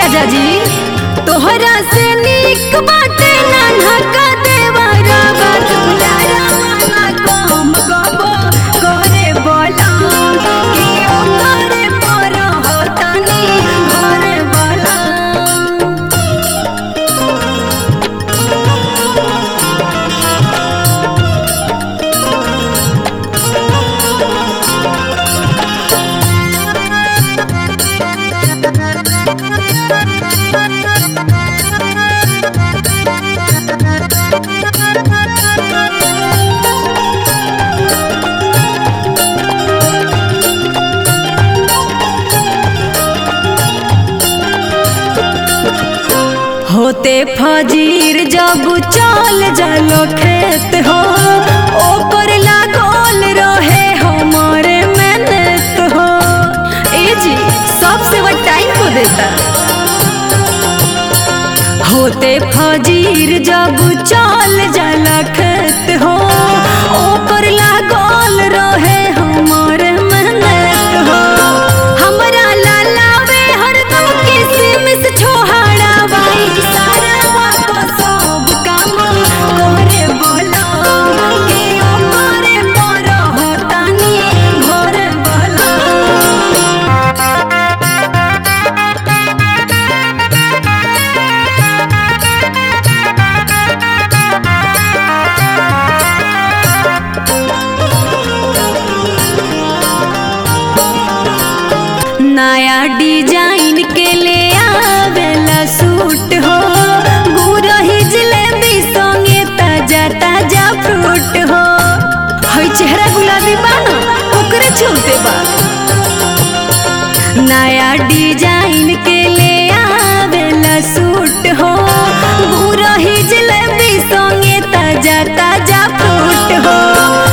राजा जी तोहरा से नीक बाटे नान्हा का देवरा बात बुलारा वाला कम गबो करे बोला कि ओ करे पर होतानी घरे बोला होते फजीर जब चल जालो खेत हो ओपर लागल रहे हमारे मेहनत हो ए जी सबसे वो टाइम को देता होते फजीर जब चल जाला खेत हो ओपर लागल रहे हमारे मेहनत हो हमरा लालावे हरदम किसमिस छोहाड़ा बाई सारा को सब काम करे बोलो के ओ करे पर होतानी घरे बोलो नया डिजाइन के ले आवेला सूट हो गुरही जलेबी संगे ताजा ताजा फ्रूट हो हई चेहरा गुलाबी बानो ओकरे छूते बा नया डिजाइन के ले आवेला सूट हो गुरही जलेबी संगे ताजा ताजा फ्रूट हो